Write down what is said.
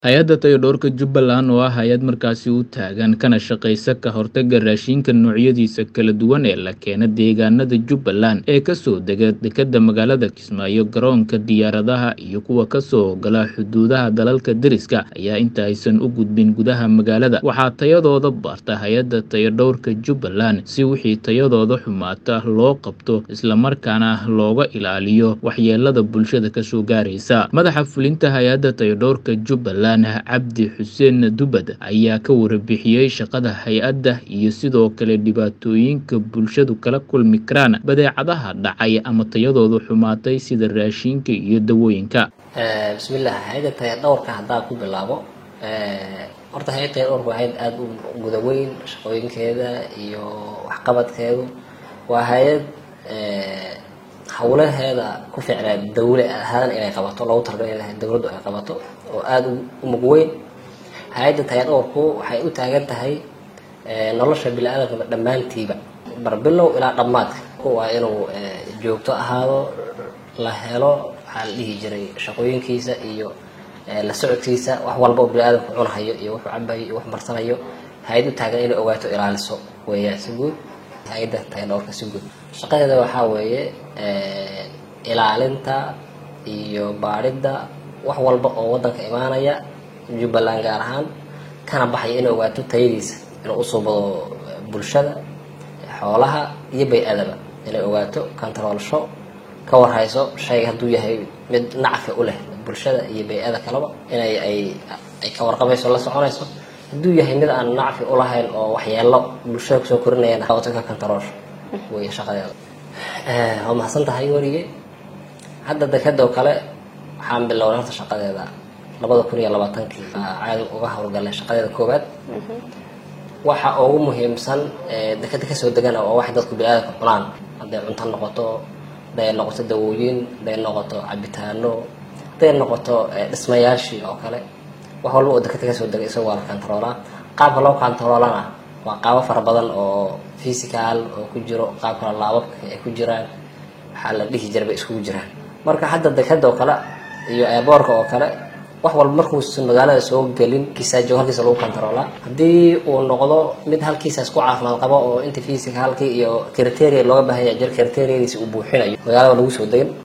Hay'adda Taageerada Jubbaland waa hay'ad markaasi u taagan kana shaqeysa ka hortagga raashinka noocyadiisa kala duwan ee la keeno deegaanada Jubbaland ee ka soo dega dekedda magaalada Kismaayo, garoonka diyaaradaha iyo kuwa ka soo gala xuduudaha dalalka deriska ah ayaa inta aysan u gudbin gudaha magaalada waxaa tayadooda baarta hay'adda Taageerada Jubbaland si wixii tayadooda xumaata loo qabto isla markaana looga ilaaliyo waxyeellada bulshada ka soo gaaraysa. Madaxa fulinta hay'adda Taageerada Jubbaland Cabdi Xuseen Dubad ayaa ka warbixiyay shaqada hay'adda iyo sidoo kale dhibaatooyinka bulshadu kala kulmi karaan badeecadaha dhacay ama tayadoodu xumaatay sida raashinka iyo dawooyinka. bismillah hay'adda tayadhawrka haddaan ku bilaabo horta hay'adda tayadhawrka waa hay'ad aada u guda weyn shaqooyinkeeda iyo waxqabadkeedu waa hay'ad hawlaheeda ku ficnaa dawle ahaan inay qabato loogu talagalay in dawladdu ay qabato oo aada u mug weyn hay-adda tayadhawrku waxay u taagan tahay nolosha bini-aadamka dhammaantiiba barbilow ilaa dhammaadka waa inuu joogto ahaado la helo waxaa la dhihi jiray shaqooyinkiisa iyo la socodkiisa wax walba oo bini-aadamku cunahayo iyo wuxuu cabayo iyo wax marsanayo hay-ad u taagan inay ogaato ilaaliso weeyaan si guud hay-adda tayadhawrka si guud shaqadeeda waxaa weeye ilaalinta iyo baadhidda wax walba oo waddanka imaanaya jubbaland gaar ahaan kana baxaya inay ogaato tayadiisa inuu usoo bado bulshada xoolaha iyo bay-adaba inay ogaato kantaroolsho ka warhayso shayga hadduu yahay mid nacfi u leh bulshada iyo bay-ada kaleba inay ay ay ka warqabayso la soconayso hadduu yahay mid aan nacfi ulahayn oo waxyeelo bulshada kusoo korinayana qabato ka kantaroolsho wey shaqadeeda waa mahadsan tahay warige hadda dekeda oo kale waxaan bilownay horta shaqadeeda labada kun iyo labaatankii caadi uga howlgalay shaqadeeda koowaad waxa ugu muhiimsan dekeda kasoo degana waa wax dadku bini-aadamka cunaan hadday cunto noqoto hadday noqoto dawooyin hadday noqoto cabitaano hadday noqoto dhismayaashii oo kale wax walba oo dekeda kasoo degay isaga waa la kantaroolaa qaabka loo kantaroolana waa qaabo fara badan oo physical oo ku jiro qaab kale laababka ay ku jiraan waxaa la dhihi jira bay iskugu jiraan marka hadda dekeda oo kale iyo eeboorka oo kale wax walba markuusan magaalada soo gelin kiisaajo halkiisa lagu kantaroolaa haddii uu noqdo mid halkiisaas ku caafimaad qabo oo inta physicalkii iyo criteria looga baahan yahay jir criteriadiisa uu buuxinayo magaalada lagu soo degin